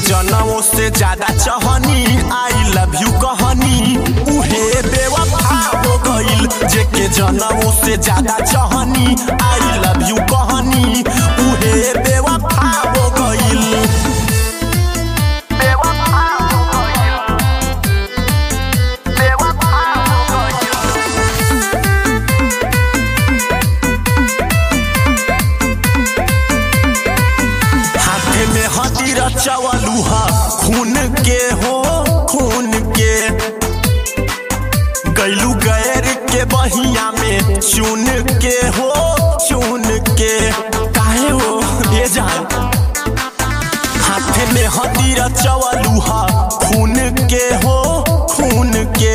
जनमों से ज्यादा चहनी आई लव यू कहनी उहे बेवफा हो गइल जेके जनमों से ज्यादा चहनी आई लव यू कहनी उहे बेवफा हो गइल बेवफा हो गइल बेवफा हो गइल हाथे में हदीर चवलूहा खून के हो खून के गैलू गैर के बहिया में चुन के हो चुन के काहे हो ये जान हाथे में हदीर चवलूहा खून के हो खून के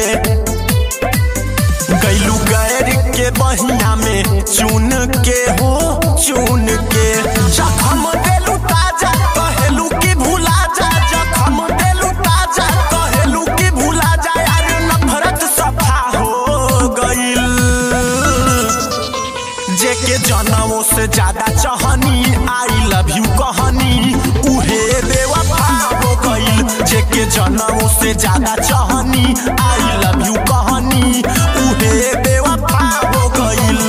गैलू गैर के बहिया में चुन के हो चुन के जखम देलू ताजा कहेलू कि भुला जा जखम देलू ताजा कहेलू कि भुला जा यार नफरत सफा हो गइल जेके जनमों से ज्यादा चहनी आई लव यू कहनी उहे बेवफा हो गइल जेके जनमों से ज्यादा चहनी आई लव यू कहनी उहे बेवफा हो गइल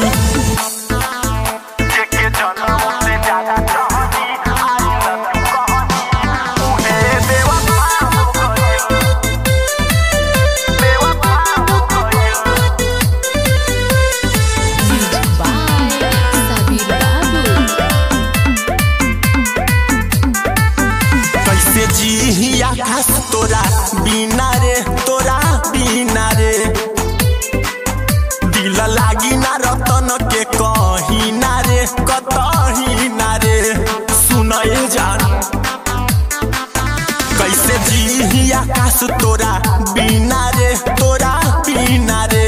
जेके जनमों से ज्यादा चहनी आई लव यू कहनी उहे बेवफा हो गइल बेवफा हो गइल Music by Sabir Babu. कैसे जी आकाश तोरा बिना रे तोरा बिना रे दिल लागी ना रतन के कहीं ना रे कतही ना रे सुनए जान कैसे जी आकाश तोरा बिना रे तोरा बिना रे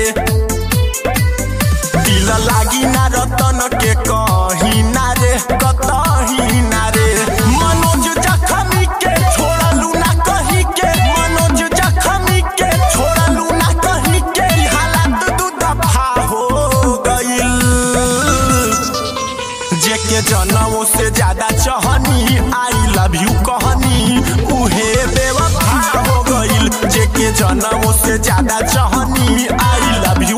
दिल लागी ना रतन के कहीं ना रे कतही ना रे मनोज जखमी के छोड़लू ना कहीं के मनोज जखमी के छोड़लू ना कहीं के ई हालात दू दफा हो गइल जेके जनमों से ज्यादा चहनी आई लव यू कहनी उहे बेवफा हो गइल जेके जनमों से ज्यादा चहनी आई लव